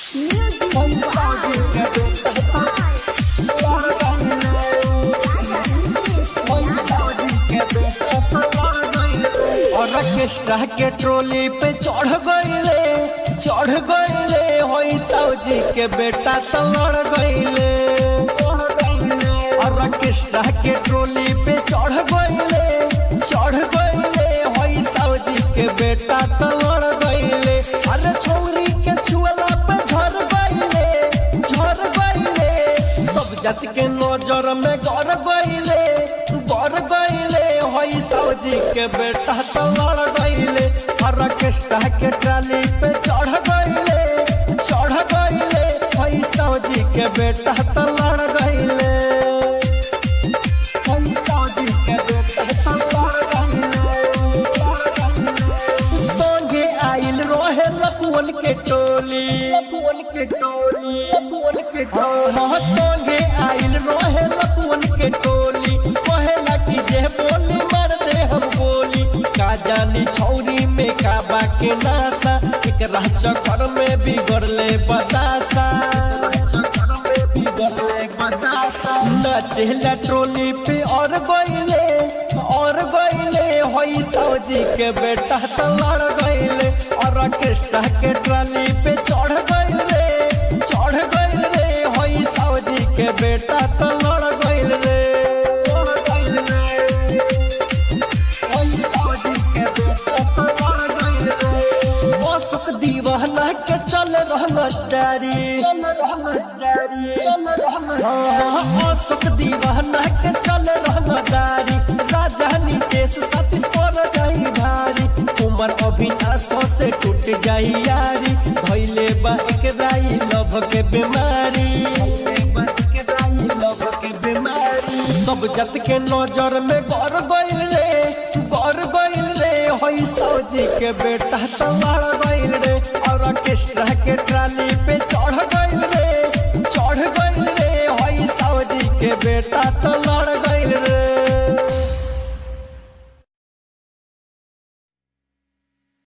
orchestra के trolley पे चढ़ गईले चढ़ गईले होई सौजी के बेटा तो लड़ गईले ऑर्केस्ट्रा के ट्रोली पे चढ़ गईले चढ़ गईले होई सौजी के बेटा तो लड़ गईले अरे छौरी के छुअला पे झड़ गईले झड़ गईले सब जात के नजर में गड़ गईले गड़ गईले होई सौजी के बेटा तो लड़ गईले ऑर्केस्ट्रा के ट्राली पे चढ़ गईले चढ़ गईले होई सौजी के बेटा तो लड़ गईले होई सौजी के बेटा तो लड़ गईले संगे आइल रोहे लखुअन के टोली लखुअन के टोली लखुअन के टोली संगे आइल रोहे लखुअन के टोली कहेला कि जे बोली मार दे हम बोली का जानी छौरी में का बाके नासा एकरा चक्कर में बिगड़ले बतासा नचेला ट्रोली पे और गईले और गईले होई सौजी के बेटा तो लड़ गईले और ऑर्केस्ट्रा के ट्राली पे चढ़ गईले चढ़ गईले होई सौजी के बेटा तो लड़ गईले होई सौजी के बेटा तो लड़ गईले ओ सुख दीवाना के चल रहना डारी चल रहना डारी चल रहना ओ सुख दीवाना के चल रहना डारी राजधानी देश सतीश पर जाई भारी उमर अभिनाशों से टूट जाई यारी भइले बा एक राई लभ के बीमारी लभ के बीमारी सब जत के नजर में गौर गइल रे गौर गइल रे होई सौजी के बेटा तो लड़ गइल रे और ऑर्केस्ट्रा के ट्राली पे चढ़ गइल रे चढ़ गइल रे होई सौजी के बेटा तो लड़ गइल रे